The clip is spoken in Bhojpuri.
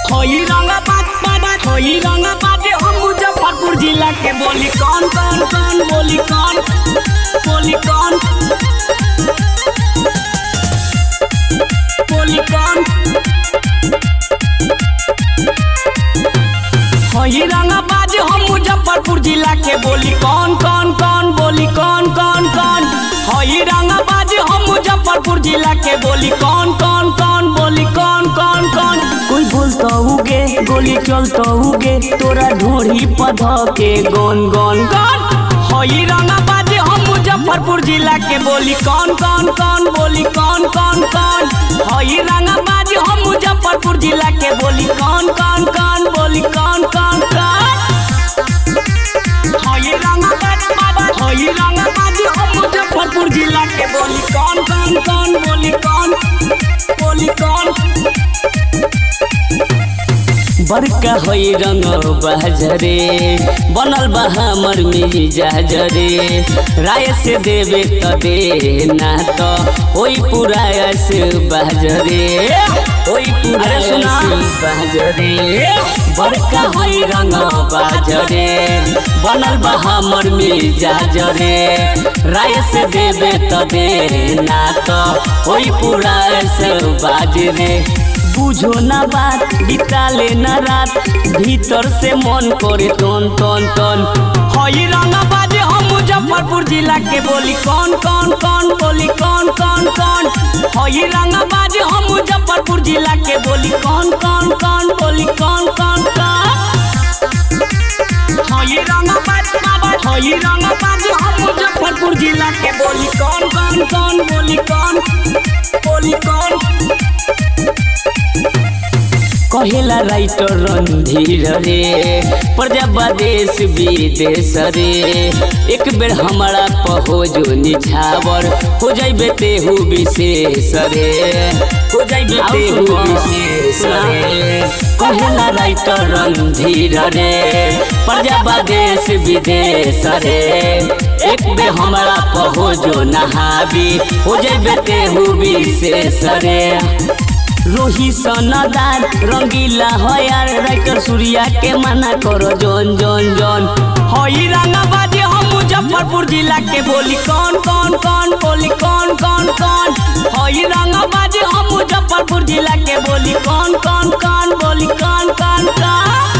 होई रंगा बाज बाबा होई रंगा बाज हम मुजफ्फरपुर जिला के बोली कौन कौन कौन बोली कौन बोली कौन बोली कौन होई रंगा बाज हम मुजफ्फरपुर जिला के बोली कौन कौन कौन बोली कौन कौन कौन होई रंगा बाज हम मुजफ्फरपुर जिला के बोली कौन कौन कौन बोली कौन कौन कौन कोई बोलता हुगे गोली चलता हुगे तोरा ढोरी पध के गन गन गन होई रंगा बाज हम मुजफ्फरपुर जिला के बोली कौन कौन कौन बोली कौन कौन कौन होई रंगा बाज हम मुजफ्फरपुर जिला के बोली कौन कौन कौन बोली कौन कौन कौन होई रंगा बाज बाबा होई रंगा बाज हम मुजफ्फरपुर जिला के बोली कौन कौन कौन बोली कौन बोली कौन बड़का होई रंग बहजरे बनल बा हमर मिजाजरे राय से देवे त दे ना त होई पूरा ऐसे बहजरे होई पूरा ऐसे बहजरे बड़का होई रंग बाजरे बनल बा हमर मिजाजरे राय से देवे त दे ना त होई पूरा ऐसे बाजरे बुझो ना बात बिताले ना रात भीतर से मन करे टन टन टन हई रंगा बाजे हम मुजफ्फरपुर जिला के बोली कौन कौन कौन बोली कौन कौन कौन हई रंगा बाजे हम मुजफ्फरपुर जिला के बोली कौन कौन कौन बोली कौन कौन कौन हई रंगा बाजे बाबा हई रंगा बाजे हम मुजफ्फरपुर जिला के बोली कौन कौन कौन बोली कौन बोली कौन कहेला राइटर रणधीर रे प्रजा देश विदेश रे एक बेर हमारा पहो जो निछावर हो जाइबे तेहू विशेष रे हो जाइबे तेहू विशेष रे कहेला राइटर रणधीर रे प्रजा देश विदेश रे एक बेर हमारा पहो जो नहाबी हो जाइबे तेहू विशेष रे रोही सनदार रंगीला हयार राइटर सूर्या के मना करो जन जन जन हई रंगा बाजे हम मुजफ्फरपुर जिला के बोली कौन कौन कौन बोली कौन कौन कौन हई रंगा बाजे हम मुजफ्फरपुर जिला के बोली कौन कौन कौन बोली कौन कौन कौन